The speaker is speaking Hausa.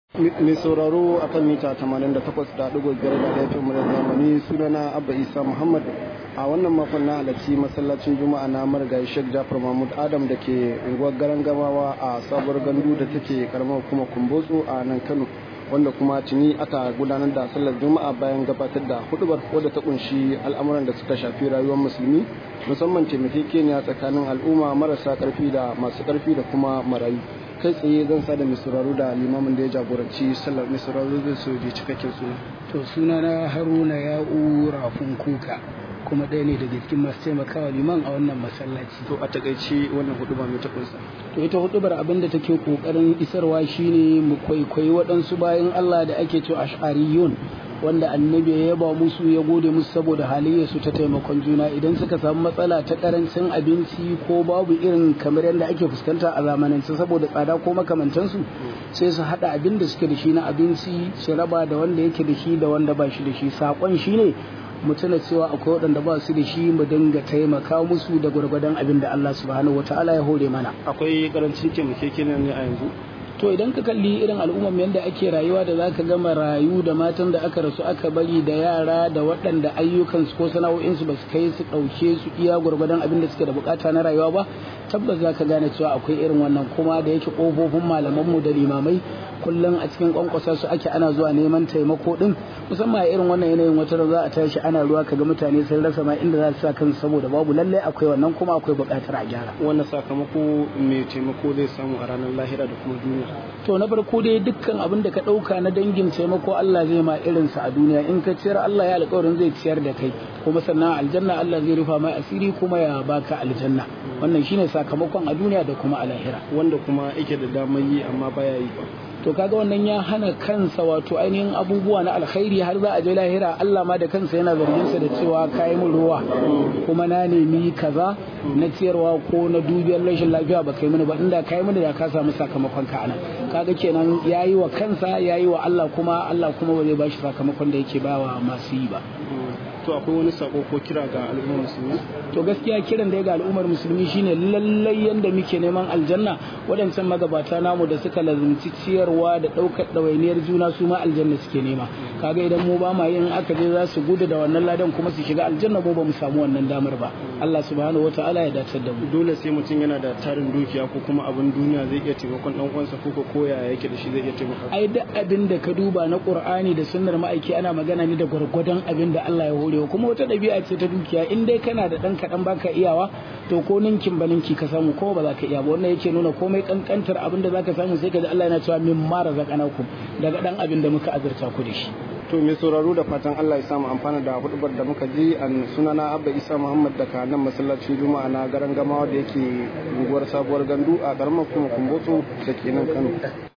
mai sauraro akan mita 88.5 da laifin mu da zamani sunana abba isa muhammad a wannan makon na halarci masallacin juma'a na marigayi sheikh jafar mahmud adam da ke unguwar garan gamawa a sabuwar gandu da take karamar kuma kumbotso a nan kano wanda kuma tuni aka gudanar da sallar juma'a bayan gabatar da hudubar wadda ta kunshi al'amuran da suka shafi rayuwar musulmi musamman taimakekeniya tsakanin al'umma marasa karfi da masu karfi da kuma marayu kai tsaye zan sa da mai sauraro da limamin da ya jagoranci sallar mai sauraro zai so je cikakken suna to suna na haruna ya'u rafin kuka kuma ɗaya ne daga cikin masu taimakawa liman a wannan masallaci to a takaice wannan huduba mai ta kunsa to ita hudubar abin da take kokarin isarwa shine mu kwaikwayi waɗansu bayan Allah da ake cewa ash'ariyun wanda annabi ya yaba musu ya gode musu saboda halayyarsu ta taimakon juna idan suka samu matsala ta karancin abinci ko babu irin kamar yadda ake fuskanta a zamanance saboda tsada ko makamantansu sai su haɗa abin da suke da shi na abinci su raba da wanda yake da shi da wanda ba shi da shi saƙon shi ne mu tuna cewa akwai waɗanda ba su da shi mu dinga taimaka musu da gwargwadon abin da Allah subhanahu wataala ya hore mana akwai karancin taimakekeniya ne a yanzu to idan ka kalli irin al'ummar yadda ake rayuwa da zaka ga marayu da matan da aka rasu aka bari da yara da waɗanda ayyukansu ko sana'o'insu ba su kai su ɗauke su iya gwargwadon abin da suke da bukata na rayuwa ba tabbas zaka gane cewa akwai irin wannan kuma da yake ƙofofin malamanmu da limamai kullum a cikin kwankwasa su ake ana zuwa neman taimako din musamman a irin wannan yanayin wata za a tashi ana ruwa kaga mutane sun rasa ma inda za su sa kansu saboda babu lallai akwai wannan kuma akwai buƙatar a gyara wannan sakamako mai taimako zai samu a ranar lahira da kuma duniya to na farko dai dukkan abin da ka ɗauka na dangin taimako Allah zai ma irinsa a duniya in ka ciyar Allah ya alƙawarin zai ciyar da kai kuma sannan aljanna Allah zai rufa mai asiri kuma ya baka aljanna wannan shine sakamakon a duniya da kuma a lahira wanda kuma yake da damar yi amma baya yi to kaga wannan ya hana kansa wato ainihin abubuwa na alkhairi har za a je lahira Allah ma da kansa yana zargin sa da cewa kai mun ruwa kuma na nemi kaza na ciyarwa ko na dubiyar rashin lafiya ba kai mini ba inda kai mini da ka samu sakamakon ka anan kaga kenan yayi wa kansa yayi wa Allah kuma Allah kuma ba zai bashi sakamakon da yake bawa masu yi ba to akwai wani sako ko kira ga al'ummar musulmi to gaskiya kiran da ya ga al'ummar musulmi shine lallai yanda muke neman aljanna waɗancan magabata namu da suka lazumci ciyarwa da ɗaukar ɗawainiyar juna su ma aljanna suke nema kaga idan mu ba ma yin aka je za su gudu da wannan ladan kuma su shiga aljanna mu ba mu samu wannan damar ba Allah subhanahu wataala ya dace da mu dole sai mutum yana da tarin dukiya ko kuma abin duniya zai iya taimakon dan uwansa ko ko koya yake da shi zai iya taimaka ai duk abin da ka duba na Qur'ani da sunnar ma'aiki ana magana ne da gwargwadon abin da Allah ya hore kuma wata ɗabi'a ce ta dukiya in dai kana da ɗan kaɗan baka iyawa to ko ninkin ba ninki ka samu ko ba za ka iya ba wannan yake nuna komai kankantar abin da zaka samu sai ka ji Allah yana cewa min mara zakanakum daga ɗan abin da muka azurta ku da shi to mai sauraro da fatan Allah ya samu amfana da hudubar da muka ji an sunana Abba Isa Muhammad daga nan masallacin Juma'a na garan gamawa da yake unguwar sabuwar gandu a karamar kuma kumbotso da ke nan Kano